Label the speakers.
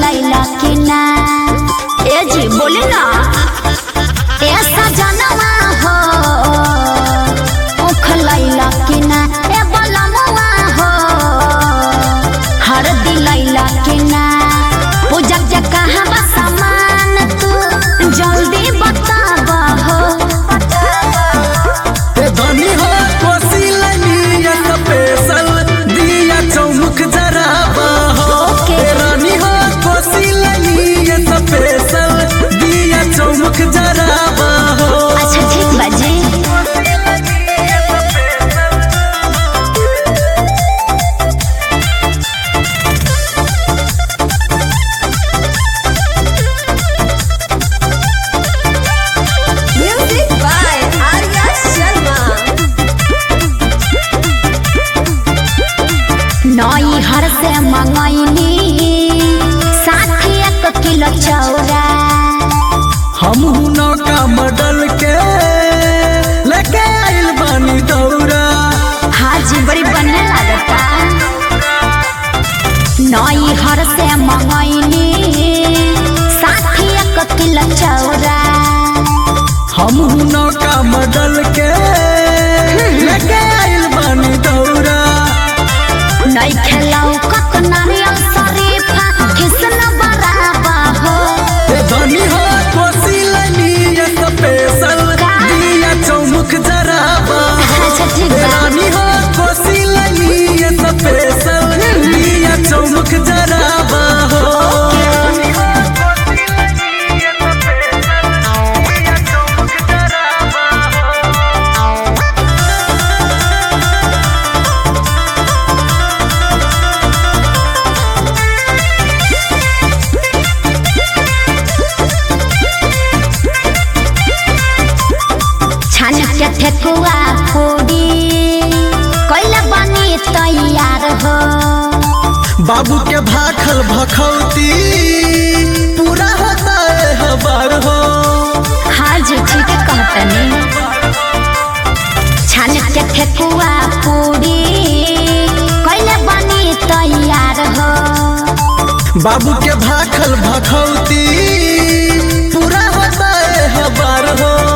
Speaker 1: दिलैला कि ना ए जी बोले ना ए सजनवा हो उख लैला कि ना ए बलमुआ हो हर दिलैला कि ना पूजा के कहाँ बा सामान तू जल्दी बतावा हो
Speaker 2: ए धनी हो कोसी लनिया स्पेशल दिया चौमुख जराबा हो
Speaker 1: ओके।
Speaker 2: ए रानी हो कोसी लनिया स्पेशल दिया चौमुख जराबा हो
Speaker 1: अच्छा ठीक बाजी
Speaker 3: Music by Arya Sharma.
Speaker 1: नई हर से मंगैनी साथी एक किलो चौरा
Speaker 2: हम नौका मॉडल के लेके आइल बानी दौरा
Speaker 1: हाजी बड़ी बनने लगता नई हर से मंगैनी साथी एक किलो चौरा
Speaker 2: हम नौका मॉडल के लेके आइल बानी दौरा
Speaker 1: नई खेलाऊ कक नारियल शरीफा किसन बराबा हो
Speaker 2: ए धनी हो कोसी लनिया स्पेशल दिया चौमुख जराबा
Speaker 1: अच्छा ठीक
Speaker 2: ए
Speaker 1: बा
Speaker 2: रानी हो कोसी लनिया स्पेशल दिया चौमुख जराबा हो
Speaker 1: छान के ठेकुआ पूरी कैला बनी तैयार हो
Speaker 2: बाबू के भाखल भखौती पूरा होता है हबार हो
Speaker 1: हाँ जी ठीक कहतनी छान के ठेकुआ पूरी कैला बनी तैयार हो
Speaker 2: बाबू के भाखल भखौती पूरा होता है हबार हो